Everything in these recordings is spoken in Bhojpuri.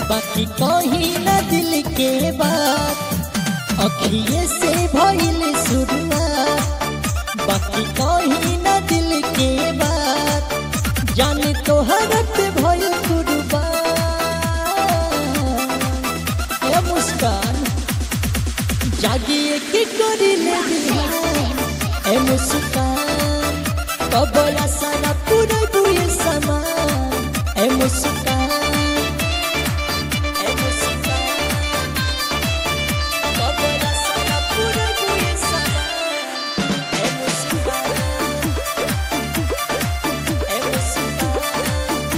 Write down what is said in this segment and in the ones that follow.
बाकी कहीं न दिल के बात अखिए से भइल शुरुआत बाकी कहीं न दिल के बात जाने तोहर पे भइल कुर्बान ए मुस्कान जागिए के करिले बिहान ए मुस्कान कबला सारा पूरा बुए समान ए मुस्कान ए मुस्कान कबला सारा पूरा बुए समान ए मुस्कान ए मुस्कान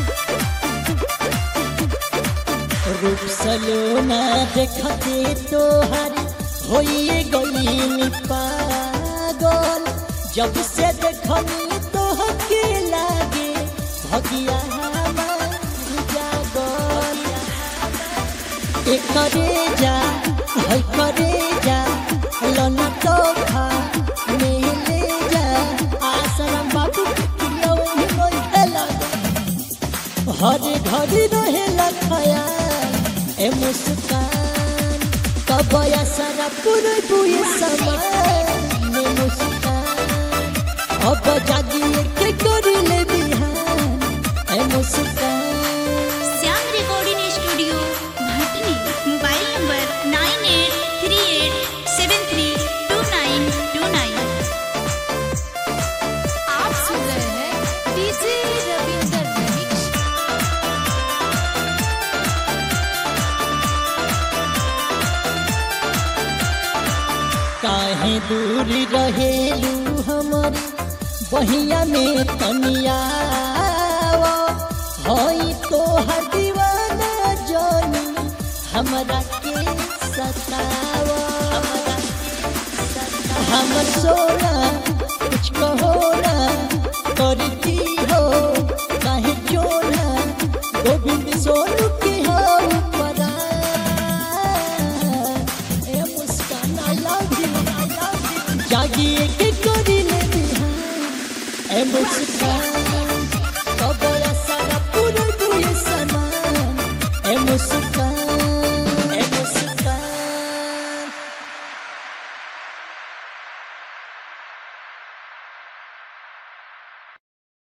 रूप सलोना देखते तोहर होइए गई पागल जब से देखनी तोहके लागे भगिया हमार जागल एक करे जा है करे जा लना तोहफा मिले जा आसरम बाबू किलो ही रोई लगा हर घड़ी रहेला खयाल ए मुस्कान कबया सारा पूरे बुए समान ए मुस्कान अब जागिए के करिले बिहान ए Muskan Shyam recording studio Bhatni mobile number nine eight three eight seven three two nine two nine आप सुन रहे हैं डीजे रविंदर रमिक्स काहे दूर रहेलू हमारी बहिया में तनिया हई तो दीवाना जानी हमरा के सतावा हमरा के सतावा। हमर सोना